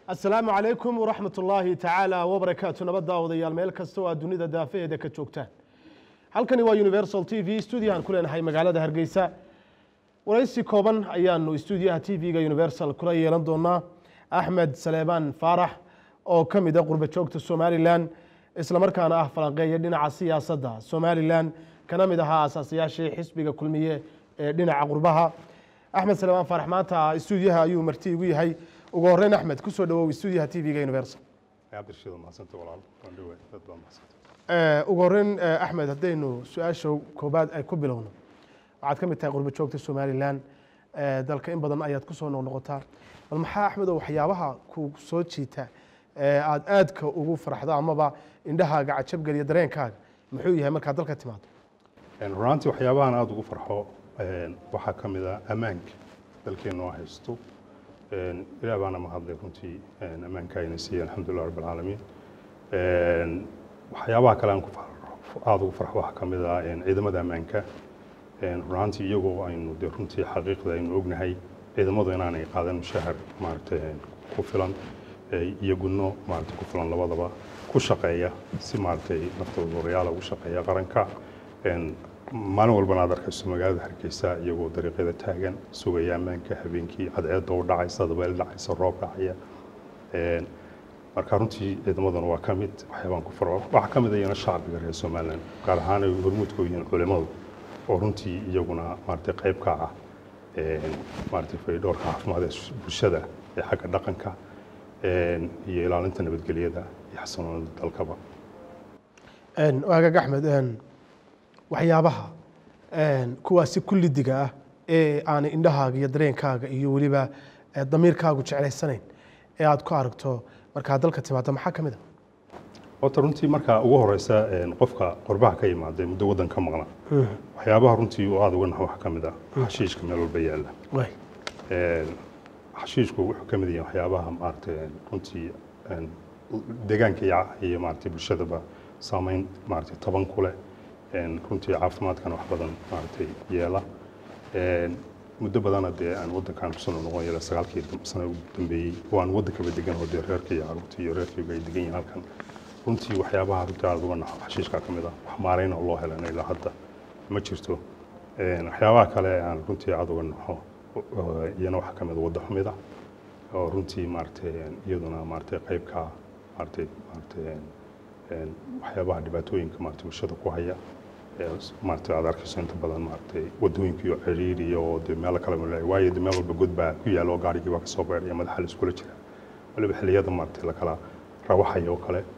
asalaamu calaykum waraxmat ullaahi tacaala wabarakaatu nabadda odayaal meel kasta oo aad dunida daafaheeda ka joogtaan halkani waa universal t v stuudiyahan ku leenahay magaalada hargeysa waraysi kooban ayaanu stuudiyaha t v-ga universal kula yeelan doonaa axmed saleebaan faarax oo ka mid a qurba joogta somalilan islamarkaana ah falanqeeya dhinaca siyaasadda somalilan kana mid ahaa asaasayaashii xisbiga kulmiye ee dhinaca qurbaha axmed saleebaan faarax maanta stuudiyaha ayuu marti igu yahay ugu horeyn axmed kusoo dhawow stuudiyaha t v-ga universal cabdirashiid mahadsanta walaal waan dhawaay dad baa mahadsanta ugu horeyn axmed haddaynu su-aasha koobaad ay ku bilowno waxaad ka mid tahay qurba joogta somalilan dalka in badan ayaad kusoo noqnoqotaa bal maxaa axmed oo waxyaabaha ku soo jiita aad aadka ugu farxdo amaba indhahaaga cajabgeliya dareenkaaga muxuu yahay markaad dalka timaado runaantii waxyaabahan aada ugu farxo waxaa ka mid ah ammaanka dalkeennu haysto ilaah baana mahadlay runtii ammaanka ayna siiyey alxamdulilah rabb alcaalamiin waxyaabaha kale aan aada ugu farxo waxaa ka mid ah ciidamada ammaanka runaantii iyagoo aynu dee runtii xaqiiqda aynu ognahay ciidamadu inaanay qaadan mushahar maaragtay ku filan iyo gudno maaragtay ku filan labadaba ku shaqeeya si maaragtay naftooda horayaala ugu shaqeeya qaranka maalin walbana aad arkayso magaalada hargeysa iyagoo dariiqyada taagan sugaya ammaanka habeenkii cadceedda u dhacaysa dabeel dhacaysa roob dhacaya marka runtii ciidamaduna waa ka mid waxyaabaan ku farco waxaa ka mid ayana shacbiga reer somaliland gaar ahaan ay hormuudka yihiin culimadu oo runtii iyaguna maaragtay qayb ka ah maaragtay faydhoorka caafimaad ee bulshada ee xagga dhaqanka iyo ilaalinta nabadgelyada iyo xasanoonida dalkaba waagaag axmed waxyaabaha kuwaasi kullidiga ah ee aanay indhahaaga iyo dareenkaaga iyo weliba damiirkaagu jeclaysanayn ee aad ku aragto markaad dalka timaado maxaa ka mid a horta runtii markaa ugu horeysa qofka qorbaha ka yimaada muddo waddan ka maqna waxyaabaha runtii uu aada uga naxo waxaa ka mid ah xashiishka meel walba yaalla xashiishku wuxuu ka mid yahay waxyaabaha maaragtay runtii deegaanka iyo maaragtay bulshadaba saameyn maaragtay taban ku leh runtii caafimaadkana wax badan maaragtay yeela muddo badana dee aan waddankan kusoo noqon yara sagaalkii sano ugu dambeeyey oo aan waddankaba degan oo dee reerka iyo caruurta iyo reerkayga ay degan yihiin halkan runtii waxyaabaha runtii aada uga naxo xashiishkaa ka mid ah wax maarayn oo loo helana ilaa hadda ma jirto waxyaabaha kale aan runtii aada uga naxo iyana waxaa ka mid wadda xumida oo runtii maaragtay iyaduna maaragtay qaybka maaragtay maaragtay waxyaabaha dhibaatooyinka maaragtay bulshada ku haya maaragtay aad arkayso inta badan maaragtay wadooyinka iyo ciriir iyo dee meelo kale malay waayo dee meel walba god baa ku yaala oo gaarigii baa kasoo beeraya madaxa la iskula jira waliba xilliyada maaragtay lakala rawaxaya oo kale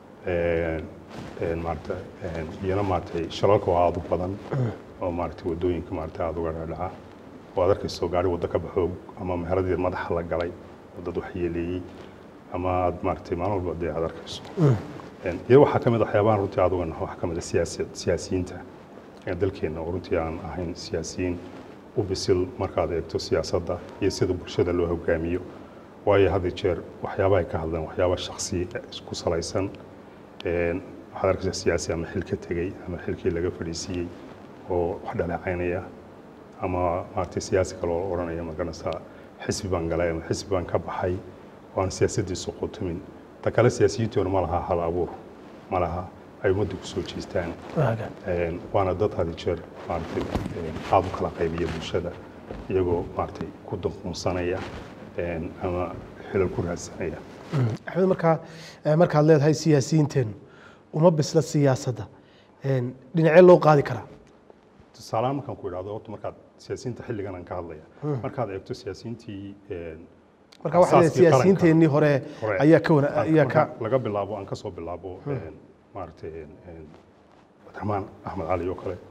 maaragtay iyana maaragtay shalalka waa aada u badan oo maaragtay wadooyinka maaragtay aada uga dhaadhaca oo aad arkayso gaari waddo ka baxo ama meheradii madaxa la galay oo dad wax yeeleeyey ama aad maaragtay maalin walba dee aad arkayso iyo waxaa ka mid a waxyaabahan runtii aad uga naxo waxaa ka mid a siyaasi siyaasiyiinta dalkeenna oo runtii aan ahayn siyaasiyiin u bisil markaad eegto siyaasadda iyo sida bulshada loo hogaamiyo waayo had iyo jeer waxyaabaha ay ka hadlaan waxyaaba shaksi ku salaysan waxaad arkaysaa siyaasi ama xil ka tegey ama xilkii laga fadhiisiiyey oo wax dhaleecaynaya ama maaragtay siyaasi kale oo odhanaya magaranaysaa xisbi baan galay ama xisbi baan ka baxay oo aan siyaasaddiisu qotumin ta kale siyaasiyiintoona ma laha hal abuur ma laha ay ummadda ku soo jeestaan waana dad had jeer maaragtay aada u kala qaybiya bulshada iyagoo maaragtay ku dunqunsanaya ama xilal ku raadsanaya axmed markaa markaad leedahay siyaasiyiinteenu uma bisla siyaasadda dhinacee loo qaadi karaa tusaalahaan markaan ku idhahdo horta markaad siyaasiyiinta xilligan aan ka hadlaya markaad eegto siyaasiyiintii marka waxa leedahay siyaasiyiinteennii hore ayaa ka wana ayaa ka laga bilaabo aan ka soo bilaabo maaragtay cabdiraxmaan axmed cali oo kale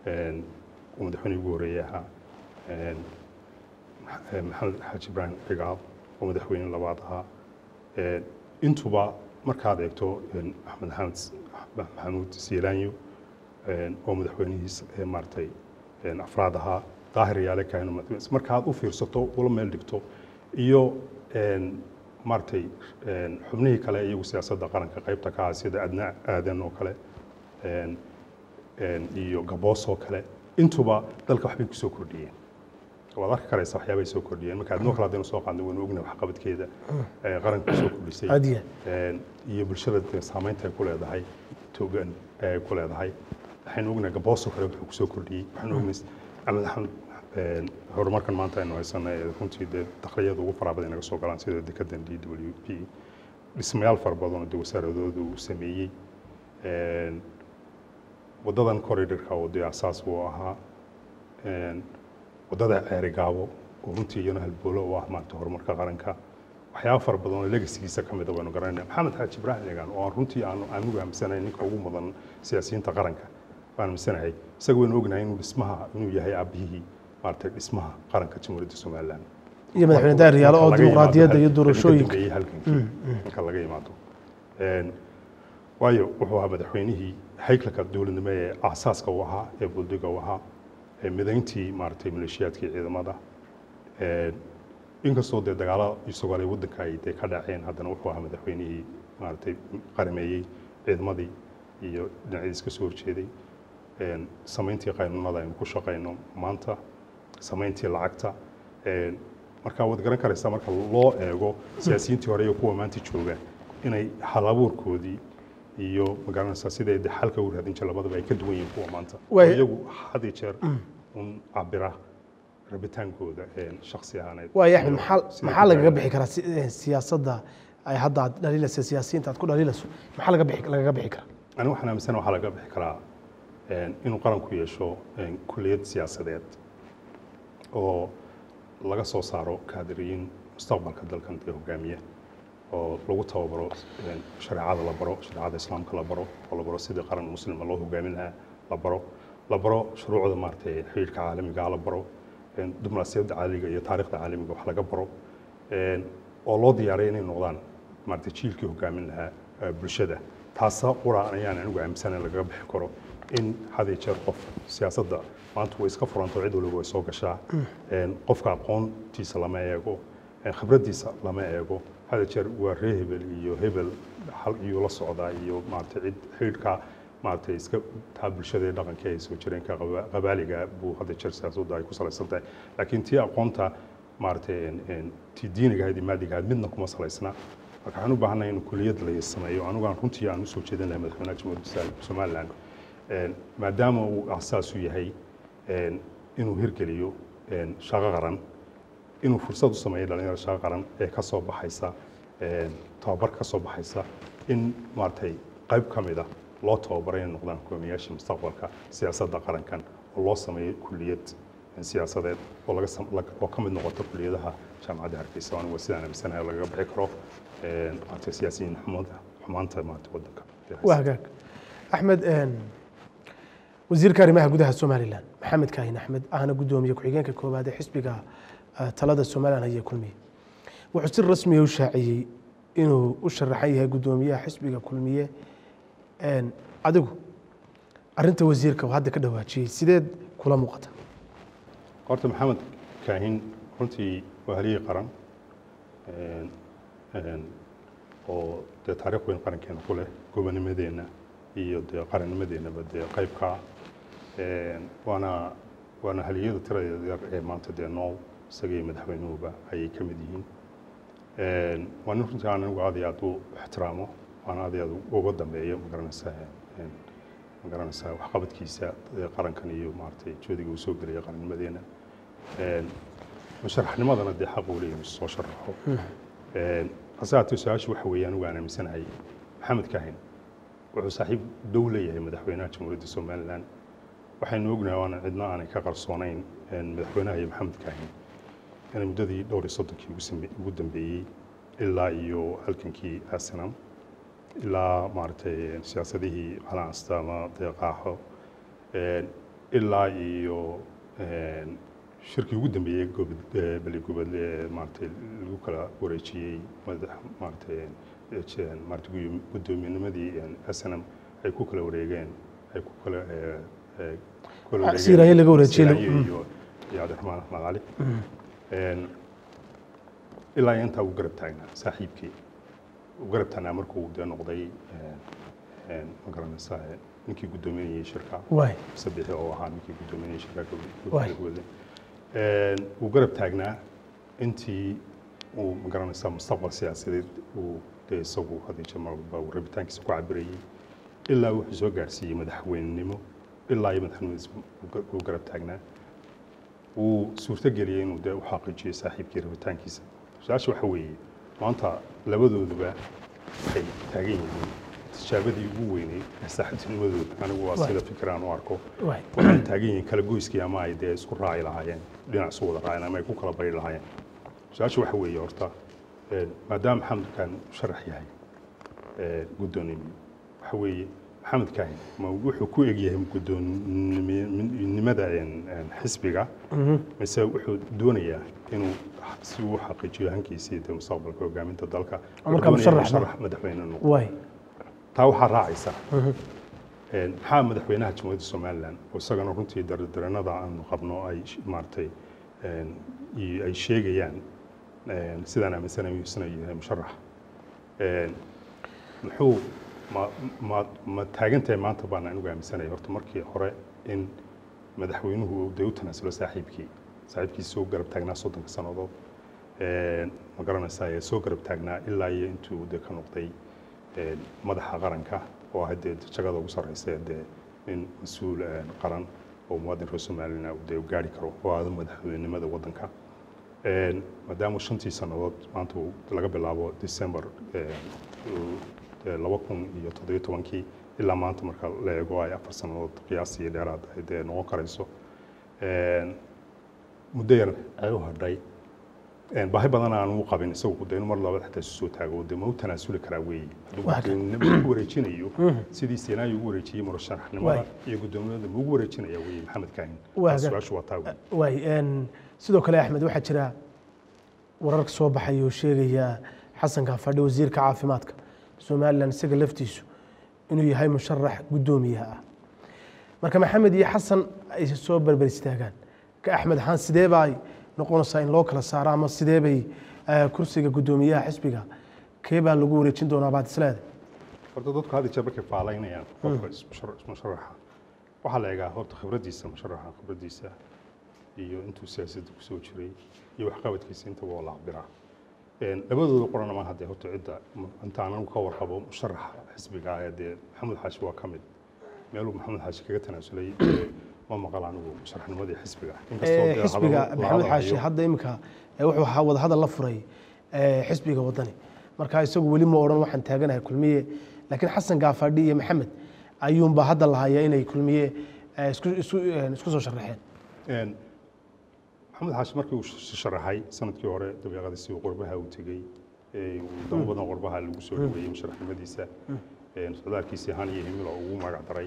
uu madaxweynihii ugu horeeyey ahaa maxamed xaaji ibraahim cigaal oo madaxweyne labaad ahaa intuba markaad eegto axmed maxamed maxamuud siilaanyo oo madaxweynihiis maaragtay afraad ahaa daahir yaale kaino markaad u fiirsato ula meel dhigto iyo maaragtay xubnihii kale iyagu siyaasadda qaranka qaybta ka ah sida adna aadan oo kale iyo gaboos oo kale intuba dalka waxbay kusoo kordhiyeen waad arki karaysa waxyaabay soo kordhiyeen marka adnoo kale haddaynu soo qaadnay waynu ognahay waxqabadkeeda ee qaranka soo kordhisay Adiya. Een, iyo bulshada dee saamaynta ay ku leedahay togan ay ku leedahay waxaynu ognahay gabooso kale wuxuu kusoo kordhiyey waxaynu ognahay axmed axmed een, horumarkan maanta aynu haysanay ee runtii dee dakliyada ugu faraha badan naga soo galaan sida dekadan d w p dhismayaal fara badan oo dee wasaaradoodu uu sameeyey Een, wadadan corridorka oo dee asaas uu ahaa Een, wadada ceeri gaabo oo runtii iyana halboolo u ah maanta horumarka qaranka waxyaaba fara badan oo legasigiisa ka mida waynu garanayna maxamed xaaji ibraahim eegaan oo aan runtii aanu aanigu aaminsanahay ninka ugu mudan siyaasiyiinta qaranka baan aaminsanahay isaga waynu ognahay inuu dhismaha inuu yahay aabihii maaragtay dhismaha qaranka jamhuuriyadda somaliland iyo madaxweyne daahir oo Marka laga dimuqraadiyadda iyo yimaado doorashooyinka halkii ka dambeeyey halgankii marka laga yimaado Een, waayo wuxuu ahaa madaxweynihii haykalka dowladnimo ee aasaaska u ahaa ee buldiga u ahaa ee midayntii maaragtay maleeshiyaadkii ciidamada Een, inkastoo dee dagaalo isagoo ay waddanka ay dee ka dhaceen haddana wuxuu ahaa madaxweynihii maaragtay qarameeyey ciidamadii iyo dhinacyadiis ka soo horjeeday Een, samayntii qaynuunada aynu ku shaqayno maanta samayntii lacagta Een, marka waad garan karaysaa marka loo eego siyaasiyiintii hore iyo kuwa maanta jooga inay hal abuurkoodii iyo magaranaysaa siday de xalka u raadin jir labadaba ay ka duwan yihiin kuwa maanta Way- oo iyagu had iyo jeer un cabira rabitaankooda een, shakhsi ahaaneed waayo axmed maxaa Siday maxaa ku lagaga taagan bixi karaa si- eh, siyaasadda ay hadda aad dhaliilaysa siyaasiyiinta aad ku dhaliilayso maxaa laga bixi lagaga bixi karaa ani waxaan aaminsana waxaa laga bixi karaa een, inuu qaranku yeesho een, kulliyad siyaasadeed oo laga soo saaro kaadiriyiin mustaqbalka dalkan dee hogaamiya oo lagu tababaro een, shareecada la baro shareecada islaamka la baro oo la baro sidii qaran muslima loo hogaamin lahaa la baro la baro shuruucda maaragtay xiriirka caalamiga la baro een, diblomaasiyadda caalamiga iyo taariikhda caalamiga wax laga baro een, oo loo diyaariya inay noqdaan maaragtay jiilkii hogaamin lahaa eh, bulshada taasa qura ayaan anigu aaminsan in lagaga bixi karo in had iyo jeer qof siyaasadda maanta way iska furanto cid waliba way soo gashaa Een, qofka aqoontiisa lama eego een, khibraddiisa lama eego had iyo jeer waa ree hebel iyo hebel hal iyuu la socdaa iyo maaragtay cid xidhiidhka maaragtay iska taa bulshada ee dhaqanka ay soo jireenka qaba- qabaaliga buu had iyo jeer siyaasadda ay ku salaysan tahay laakiin tii aqoonta maaragtay een- een tii diiniga ahayd iyo maadiga ahayd midna kuma salaysna marka waxaan u baahannahay in kuliyad la sameeyo anigu aan runtii aan usoo jeedin lahay madaxweynaha jamhuuriyadda somaliland Een, maadaama uu asaas u yahay een, inuu hirgeliyo een, shaqo qaran inuu fursad u sameeyo dhalinyarada shaqo qaran ee ka soo baxaysa een, tababar ka soo baxaysa in maaragtay qayb ka mid a loo tababaray inay noqdaan hogaamiyaasha mustaqbalka siyaasadda qarankan oo loo sameeyo kulliyad siyaasadeed oo laga sam- lag- oo ka mid noqota kulliyadaha jaamacadda hargeysa anigu waa sidaan aaminsanahay oo lagaga bixi karo een, maaragtay siyaasiyiin xumada xumaanta maaragtay waddanka waa hagaag axmed een, wasiirka arrimaha gudaha somalilan maxamed kaahin axmed ahna guddoomiye ku-xigeenka koowaad ee xisbiga eh, talada somalilan haya kulmiye wuxuu si rasmiya u shaaciyey inuu u sharaxan yahay guddoomiyaha xisbiga kulmiye Een, adigu arinta wasiirka uu hadda ka dhawaajiyey sideed kula muuqata horta maxamed kaahin runtii waa halyey qaran een, een, oo dee taariikh weyn qarankeena ku leh gobonimadeenna iyo dee qarannimadeennaba dee qaybka een, waana waana haliyada tiradeeda yar ee maanta dee nool isaga iyo madaxweynuhuba ayay ka mid yihiin Een, waa nin runtii aan anigu aad iyo aad u ixtiraamo waana aad iyo aad uga dambeeyo magaranaysaa een, magaranaysaa waxqabadkiisa ee qarankan iyo maaragtay joodiga uu soo gelaya qarannimadeena Een, musharaxnimadana dee xaq uu leeyahay inuu soo sharaxo Een, hase haatee su-aashu waxa weeye anigu aan aaminsanahay maxamed kaahin wuxuu saaxiib dhow leeyahay madaxweynaha jamhuuriyadda somalilan waxaynu ognahay waana cidna aanay ka qarsoonayn een, madaxweynaha iyo maxamed kaahin inay muddadii dhowr iyo soddonkii ugu same- ugu dambeeyey ilaa iyo halkankii arsenal ilaa maaragtay siyaasadihii calaansta ama deeqaaxo Een, ilaa iyo een, shirkii ugu dambeeyey gobol- ee, beligobol ee maaragtay lagu kala wareejiyey madax maaragtay ee, je- maaragtay guyo- guddoominnimadii snm ay ku kala wareegeen ay ku kala ee, ee, ku kala Ah, wareegeen Siiraayo laga wareejiyey. Siiraayo Mm. iyo iyo cabdiraxmaan axmed cali Een, ilaa iyo intaa uu garab taagnaa saaxiibkii uu garab taagnaa markuu dee noqday een, een, ma garanaysaa ee, ninkii guddoominayay shirka waay sabixi oo ahaa ninkii guddoominayay shirka Waay. gobole wuu garab taagnaa intii uu magaranaysaa mustaqbal siyaasadeed uu dee isagu hadii jamalba uu rabitaankiisa ku cabirayay ilaa wuxuu soo gaarsiiyey madaxweynenimo ilaa iyo madaxnimadiisa uu garab taagnaa wuu suurtogeliyey inuu dee u xaqiijiyo saaxiibkii rabitaankiisa su-aasha waxa weeye maanta labadooduba waxay taagan yihiin tijaabadii ugu weyneyd ee saaxiibtinimadooda anigu waa sida fikiraan u arko waxay taagan yihiin kala goyskii ama ay dee isku raaci lahaayeen dhinac isu wada raaceen ama ay ku kala bari lahaayeen su-aasha waxa weeye horta maadaama maxamedkan sharax yahay guddoonimo waxa weeye maxamed kaahin ma wuxuu ku egyahay guddoonnimada xisbiga mise wuxuu doonayaa inuu si uu xaqiijiyo hankiisii dee mustaqbalka hogaaminta dalka sharax madaxweyne noqdo taa waxaa raacaysa maxaa madaxweynaha jamhuuriyadda somalilan oo isagana runtii dardaranada aanu qabno ay maaragtay ay sheegayaan sidaan aaminsanayo isna yahay musharax muxuu ma ma ma taagan tahay maanta baan anigu aaminsanaya horta markii hore in madaxweynuhu uu dee u tanaasulo saaxiibkii saaxiibkiisa soo garab taagnaa soddonka sannadood ma garanaysaa ee soo garab taagnaa ilaa iyo intuu dee ka noqday madaxa qaranka oo ah dee jagada ugu sarreysa dee nin mas-uul qaran oo muwaadin reer somalilan dee u gaari karo oo aada madaxweynenimada waddanka maadaama shantii sannadood maanta laga bilaabo december laba kun iyo toddobiyo tobankii ilaa maanta marka la eego ay afar sannadood qiyaastii dheeraad ay dee noqon karayso muddo yar ay u hadhay baahi badan aan u qabin isagu de inu mar labada xataa isu soo taago de ma u tanaasuli karaa weeye hadduu wareejinayo sidii seenaayo ugu wareejiyey murashaxnimada iyo guddoomiyada ma ugu wareejinaya weeye maxamed kaahin su-aashu waa taa waay sidoo kale axmed waxaa jira warar soo baxay oo sheegaya xasan kaafadhi wasiirka caafimaadka somalilan isaga laftiisu inuu yahay musharax guddoomiyaha ah marka maxamed iyo xasan ay soo berber istaagaan ka axmed ahaan sidee baa ay noqonaysaa in loo kala saaro ama sidee bay kursiga guddoomiyaha xisbiga kee baa lagu wareejin doonaa baad isleedahay horta dadku had jeer markay faalaynayaan qofka musharaxa waxaa la eegaa horta khibraddiisa musharaxa khibraddiisa iyo intuu siyaasadda kusoo jiray iyo waxqabadkiisa intaba waa la cabiraa labadooda qorana ma haddee horta cidda inta anagu ka warqabo musharaxa xisbiga ee dee maxamed xaashi waa ka mid meeluu maxamed xaashi kaga tanaasulay ma maqal anigu musharaxnimadii xisbiga xisbiga maxamed xaashi hadda iminka wuxuu ahaa wadahadal la furay xisbiga wadani marka isagu weli ma odhan waxaan taaganahay kulmiye laakiin xasan gaafadhi iyo maxamed ayuunba hadda lahaya inay kulmiye isku soo sharaxeen maxamed xaashi markii uu sharaxay sanadkii hore dabeeqadiisii qurbaha uu tegey wadamo badan qurbaha lagu soo dhaweeyey musharaxnimadiisa socdaalkiisii han iyo himilo ugu magac daray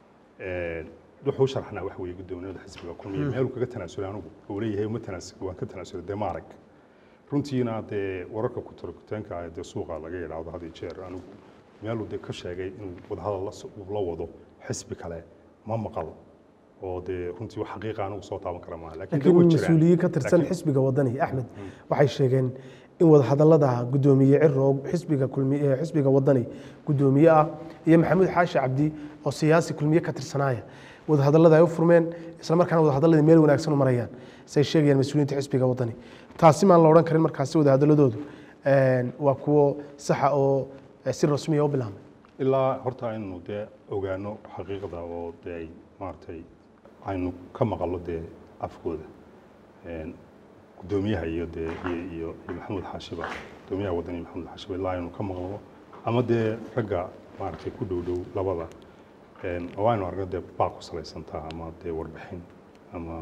wuxuu sharaxnaa waxa weeye guddoomiyada xisbiga kulmiye meeluu kaga tanaasulay anigu uu leeyahay uma tanaasul waan ka tanaasulay dee maarag runtiina dee wararka kutarkutaanka ah dee suuqa laga yidhaahdo had iyo jeer anigu meeluu dee ka sheegay inuu wadahadal la wado xisbi kale ma maqal oo dee runtii wax xaqiiqa anigu soo taaban kara maaha laakiin mas-uuliyiin ka tirsan xisbiga wadani axmed waxay sheegeen in wadahadallada guddoomiye ciro xisbiga kulmiye xisbiga wadani guddoomiye ah iyo maxamuud xaashi cabdi oo siyaasi kulmiye ka tirsanaaya wadahadallada ay u furmeen isla markaana wadahadalladii meel wanaagsan u marayaan say sheegayaan mas-uuliyiinta xisbiga wadani taasi maan la odhan karin markaasi wadahadalladoodu waa kuwo saxa oo si rasmiya u bilaabmay ilaa horta aynu dee ogaano xaqiiqda oo dee ay maaragtay aynu ka maqallo dee afkooda guddoomiyaha iyo dee iyo iyo maxamuud xaashiba guddoomiyaha wadani maxamuud xaashiba ilaa aynu ka maqlo ama dee ragga maaragtay ku dhow dhow labada oo aynu aragno dee baaq ku salaysantaa ama dee warbixin ama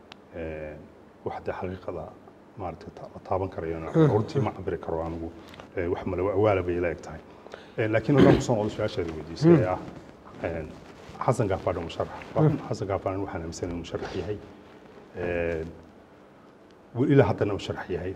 wax dee xaqiiqada maaragtay la taaban karayo hortii ma cabiri karo anigu wax malawa awaala bay ila eg tahay laakiin haddaan kusoo noqdo su-aashaada weydiisay ee ah xasan gaafadho musharax xasan gaafadho waxaan aaminsan inuu musharax yahay ilaa haddana musharax yahay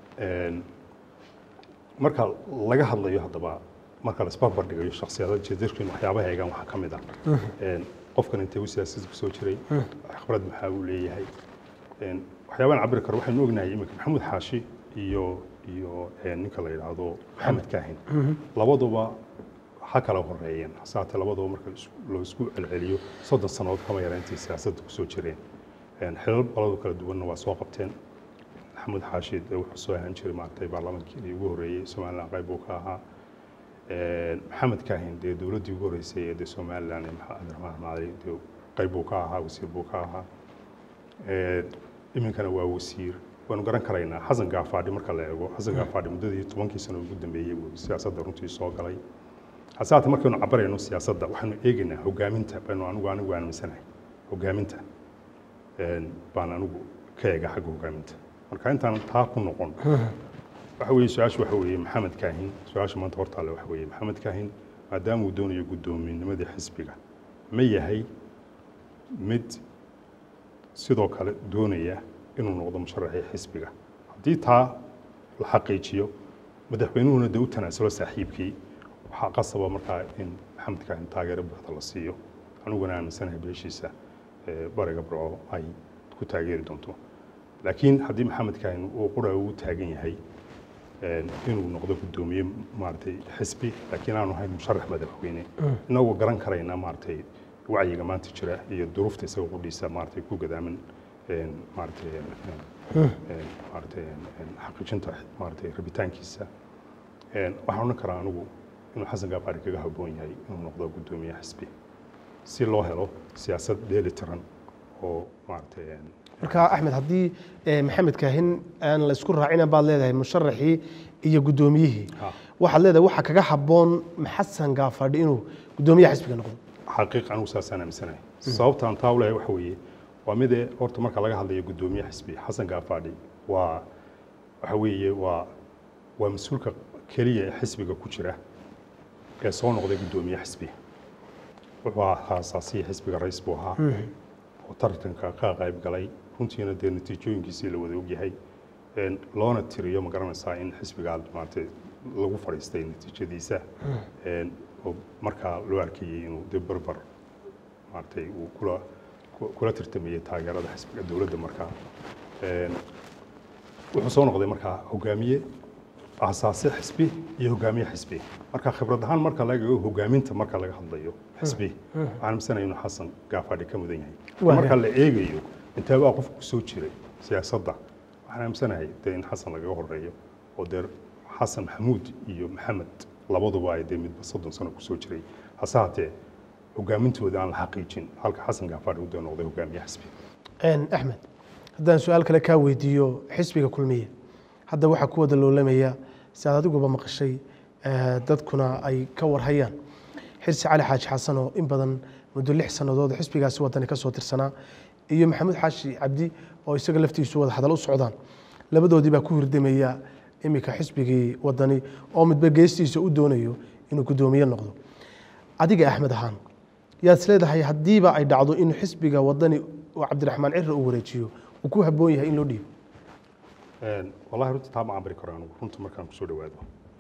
marka laga hadlayo haddaba marka la isbarbar dhigayo shaksiyada jeedadkiin waxyaabaha eegaan waxaa ka mid ah qofkan intee u siyaasadda kusoo jiray khibrad maxaa uu leeyahay waxyaabaan cabiri karo waxaynu ognahay iminka maxamuud xaashi iyo iyo ninka la yidhaahdo maxamed kaahin labaduba ha kala horeeyeen hasaate labaduba marka loo isku celceliyo soddon sannadood kama yara intay siyaasadda kusoo jireen xilal baladu kala duwanna waa soo qabteen maxamuud xaashid wuxuu soo ahaan jiray maaragtay baarlamaankii ugu horreeyey somalilan qayb buu ka ahaa maxamed kaahin dee dowladdii ugu horreysay ee dee somalilan ee cabdiraxmaan macali dee qayb buu ka ahaa wasiir buu ka ahaa iminkana waa wasiir waanu garan karaynaa xasan gaafaadhi marka la eego xasan gaafaadhi muddadii tobankii sano ugu dambeeyey buu siyaasadda runtii soo galay hase haatee markaynu cabarayno siyaasadda waxaanu eegaynaa hogaaminta baynu anigu anigu aaminsanahay hogaaminta baan anigu ka eega xagga hogaaminta marka intaan taa ku noqon waxa weeye su-aashu waxa weeye maxamed kaahin su-aasha maanta hortaale waxa weeye maxamed kaahin maadaama uu doonayo guddoominnimadii xisbiga ma yahay mid sidoo kale doonaya inuu noqdo musharaxii xisbiga haddii taa la xaqiijiyo madaxweynuhuna dee u tanaasulo saaxiibkii waxaa qasaba markaa in maxamed kaahin taageero buuxda la siiyo aniguna aaminsanahay beeshiisa bariga burco ay ku taageeri doonto laakiin haddii maxamed kaahin uu qura ugu taagan yahay inuu noqdo guddoomiye maaragtay xisbi laakiin aanu ahayn musharax madaxweyne inagoo garan karayna maaragtay wacyiga maanta jira iyo duruufta isaga qudhiisa maaragtay ku gadaaman maaragtay maaragtay xaqiijinta maaragtay rabitaankiisa waxaan odhan karaa anigu inuu xasan gaafaari kaga habboon yahay inuu noqdo guddoomiye xisbi si loo helo siyaasad dheeli tiran oo maaragtay marka axmed haddii maxamed kaahin aan la isku raacina baad leedahay musharaxii iyo guddoomiyihii waxaad leedahay waxa kaga habboon xasan gaafadhi inuu guddoomiyaha xisbiga noqdo xaqiiq anigu saasaan aaminsanahay sababtaan taa ulahay waxa weeye waa midee horta marka laga hadlayo guddoomiye xisbi xasan gaafaadhi waa waxa weeye waa waa mas-uulka keliya ee xisbiga ku jira ee soo noqday guddoomiye xisbi wuxuu ahaa asaasiya xisbiga rais buu ahaa oo tartanka ka qayb galay runtiina dee natiijooyinkiisii la wada ogyahay loona tiriyo ma garanaysaa in xisbigaa maaragtay lagu fadhiistay natiijadiisa oo markaa loo arkayey inuu dee barbar maaragtay uu kula kula tartamayey taageerada xisbiga dowladda markaa wuxuu soo noqday markaa hogaamiye asaase xisbi iyo hogaamiye xisbi marka khibrad ahaan marka laga eego hogaaminta marka laga hadlayo xisbi waxaan amisanaya inuu xasan gaafaadhi ka mudan yahay marka la eegayo intaabaa qofku kusoo jiray siyaasadda waxaan aaminsanahay dee in xasan lagaga horeeyo oo dee xasan maxamuud iyo maxamed labaduba ay dee midba soddon sano kusoo jiray hase haatee hogaamintooda aan la xaqiijin halka xasan gaafaadhi uu dee noqday hogaamiye xisbi axmed haddaan su-aal kale kaa weydiiyo xisbiga kulmiye hadda waxaa ku wada loolamaya si aad adiguba maqashay dadkuna ay ka warhayaan xirsi cali xaaji xasan oo in badan muddo lix sannadood xisbigaasi wadani ka soo tirsanaa iyo maxamuud xaashi cabdi oo isaga laftiisu wada hadal u socdaan labadoodii baa ku hirdamaya iminka xisbigii wadani oo midba geestiisa u doonayo inuu guddoomiye noqdo adiga axmed ahaan yaad isleedahay haddiiba ay dhacdo in xisbiga wadani oo cabdiraxmaan cira uu wareejiyo uu ku habboon yahay in loo dhiibo wallahi runta taa ma cabiri karo anigu runta markaan kusoo dhawaado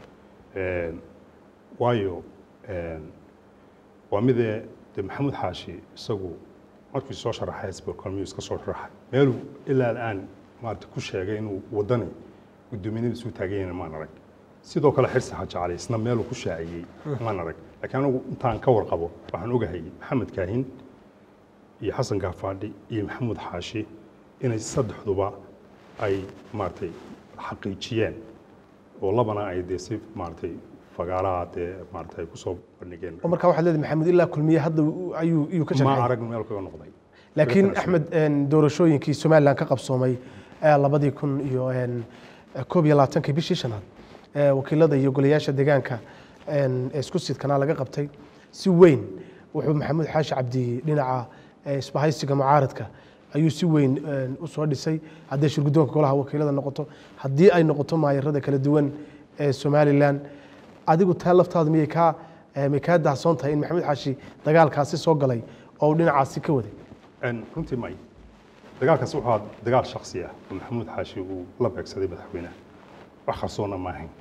waayo waa midee de maxamuud xaashi isagu markii soo sharaxay xisbiga kulmiyu iska soo sharaxay meeluu ilaa al'aan maarata ku sheegay inuu wadani guddoominimadiisu u taagan yahay maan arag sidoo kale xirsi xaaji cali isna meeluu ku shaaciyey maan arag laakiin anigu intaan ka warqabo waxaan ogahay maxamed kaahin iyo xasan gaafaadhi iyo maxamuud xaashi inay saddexduba ay maaragtay xaqiijiyeen oo labana ay dee si maaragtay fagaaraha dee maaragtay kusoo bandhigeen oo markaa waxaad leedahay maxamuud ilaa kulmiye hadda ayuu iyuu ka ma sharxay arag meel kaga noqday laakiin axmed doorashooyinkii somalilan ka qabsoomay labadii kun iyo koob iyo labaatankii bishii shanaad wakiilada iyo golayaasha deegaanka ee isku sidkanaa laga qabtay si weyn wuxuu maxamuud xaashi cabdi dhinaca isbahaysiga mucaaradka ayuu si weyn u soo dhisay hadday shirguddoonka golaha wakiilada noqoto haddii ay noqoto maayarada kala duwan ee somalilan adigu taa laftaada miyay kaa may kaa dahsoon tahay in maxamuud xaashi dagaalkaasi soo galay oo uu dhinacaasi ka waday runtii may dagaalkaas wuxuu ahaa dagaal shaksi ah oo maxamuud xaashi uu la beegsaday madaxweynaha wax qarsoona ma ahayn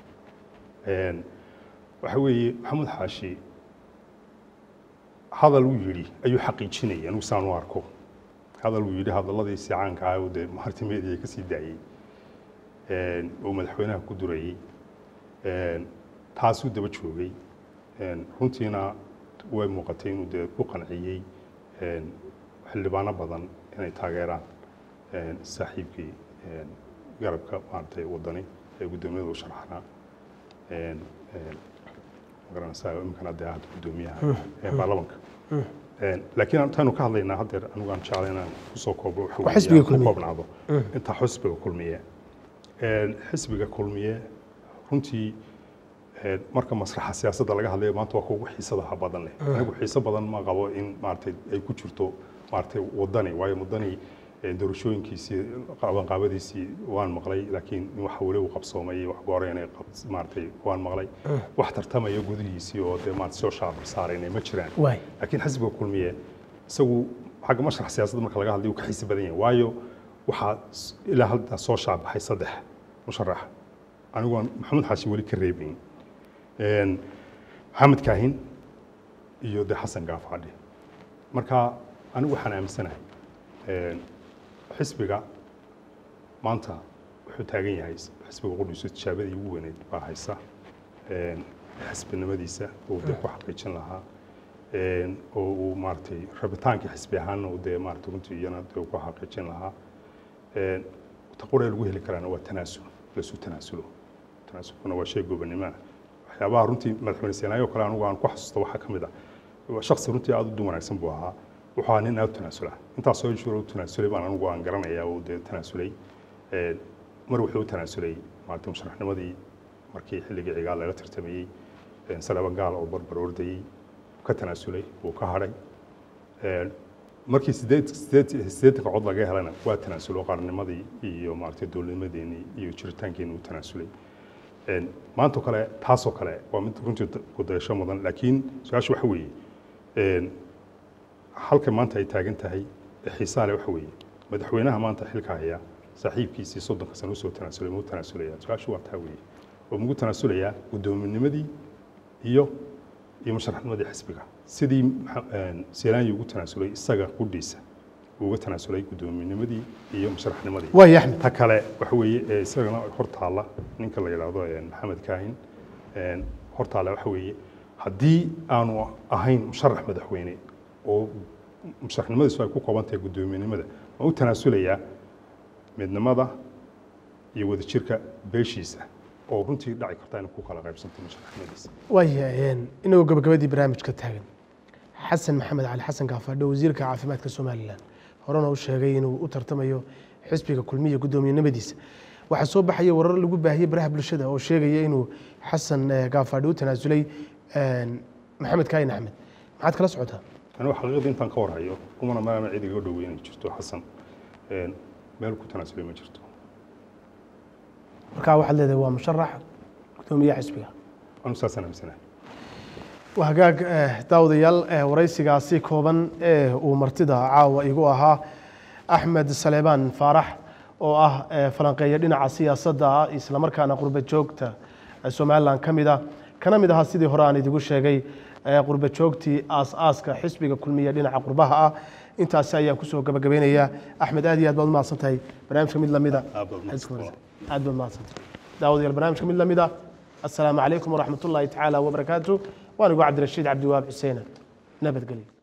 waxa weeye maxamuud xaashi hadal uu yidhi ayuu xaqiijinaya anigu saan u arko hadal uu yidhi hadalladiisii caanka ah oo dee maarti media ka sii daayey oo madaxweynaha ku durayey taasuu daba joogay runtiina way muuqatay inuu dee ku qanciyey xildhibaano badan inay taageeraan een, saaxiibkii een, garabka maaragtay wadani ee guddoomiyada u sharaxnaa een, een, magaranaysaa imikana hadee ahad guddoomiyaha ee baarlamanka Een, laakiin intaanu ka hadlaynaa haddeer anigu aan jeclay inaan kusoo koobo waxa Waa weeye xisbiga aan ku kulmiye. koobnaado intaa xisbiga kulmiye Een, xisbiga kulmiye runtii een, marka masraxa siyaasadda laga hadlayo maanta waa kugu xiisadaha badan leh anigu xiiso badan ma qabo in maaragtay ay ku jirto maaragtay wadani waayo wadani een, doorashooyinkiisii qabanqaabadiisii waan maqlay laakiin in waxa weli uu qabsoomay wax goore inay qab- maaragtay waan maqlay wax tartamaya gudihiisii oo dee maaragtay soo shaacir saaraynay ma jiraan waay laakiin xisbiga kulmiye isagu xagga mashrax siyaasadda marka laga hadlayo wuu ka xiisi badan yahay waayo waxaa s- ilaa hadda soo shaacbaxay saddex musharax anigu aan maxamed xaashi weli ka reebayn Een, maxamed kaahin iyo de xasan gaafadhi marka anigu waxaan aaminsanahay een, xisbiga maanta wuxuu taagan yahay xisbiga qudhiisu tijaabadii ugu weyneyd baa haysa Een, xisbinimadiisa uu dee ku xaqiijin lahaa Een, oo uu maaragtay rabitaankii xisbi ahaanna uu dee maaragtay runtii iyana dee uu ku xaqiijin lahaa Een, taqura lagu heli karaana waa tanaasul lasu tanaasulo tanaasulkuna waa shay gobonimo ah waxyaabaha runtii madaxweyne seenaayo kale anigu aan ku xasuusto waxaa ka mid ah waa shakhsi runtii aad u dun wanaagsan buu ahaa wuxuu ahaa nin aad u tanaasula intaas soo jiro u tanaasulay baan anigu aan garanayaa uu dee tanaasulay Een, mar wuxuu u tanaasulay maaragtay musharaxnimadii markii xilligii cigaal laga tartamayey Een, salaba gaal oo barbar ordayey ka tanaasulay wuu ka hadhay Een, markii sideed sideed siddeetanka cod laga helana waa tanaasulo qarannimadii iyo maaragtay dowladnimadeenii iyo jiritaankeenii u tanaasulay Een, maantoo kale taasoo kale waa mid runtii kudayasho mudan laakiin su-aasha waxa weeye een, halka maanta ay taagan tahay ee xiisaha leh waxa weeye madaxweynaha maanta xilka haya saaxiibkiisii soddonka sano usoo tanaasulay muu tanaasulaya su-aashu waa taa weeye oo mugu tanaasulayaa guddoominnimadii iyo iyo musharaxnimadii xisbiga sidii maxa- een, seelaanyi ugu tanaasulay isaga qudhiisa uu uga tanaasulay guddoominnimadii iyo musharaxnimadii waay axmed ta kale waxa weeye ee isagana hor taalla ninka la yidhaahdo een, maxamed kaahin een, hor taalla waxa weeye haddii aanu ahayn musharax madaxweyne oo musharaxnimadiisu ay ku kooban tahay guddoomiyenimada ma u tanaasulayaa midnimada iyo wadajirka beeshiisa oo runtii dhaci karta inay ku kala qaybsanto musharaxnimadiisa waaya inagoo gabagabadii barnaamijka taagan xasan maxamed cali xasan gaafadho wasiirka caafimaadka somalilan horena u sheegay inuu u tartamayo xisbiga kulmiya guddoomiyenimadiisa waxaa soo baxaya warar lagu baahiyey baraha bulshada oo sheegaya inuu xasan eh, gaafadho u tanaasulay een, maxamed kaayin axmed maxaad kala socotaa anigu xaqiiqadii intaan ka warhayo kumana maama cid iga dhoweyn ay jirto xasan een, meel ku tanaasulay ma jirto markaa waxaad leedahay waa musharax guddoomiyaha xisbiga anu saasaan aaminsanahay waa hagaag eh, daawadayaal eh, waraysigaasi kooban ee uu martida caawa igu ahaa axmed saleebaan faarax oo ah eh, falanqeeya dhinaca siyaasadda ah islamarkaana qurba joogta eh, somalilan ka mid ah kana mid ahaa sidii hore aan idigu sheegay eh, qurba joogtii aas-aaska xisbiga kulmiya dhinaca qurbaha ah intaasi ayaan kusoo gabagabeynayaa axmed aad iyo aad baad u mahadsan tahay barnaamijka mid lamida Aad baad mahadsantahay. aad baad mahadsantahay daawadayaal barnaamijka mid lamid ah assalaamu calaykum waraxmat ullaahi tacaala wabarakaatu waan igu cabdirashiid cabdiwaab xuseen nabadgelyo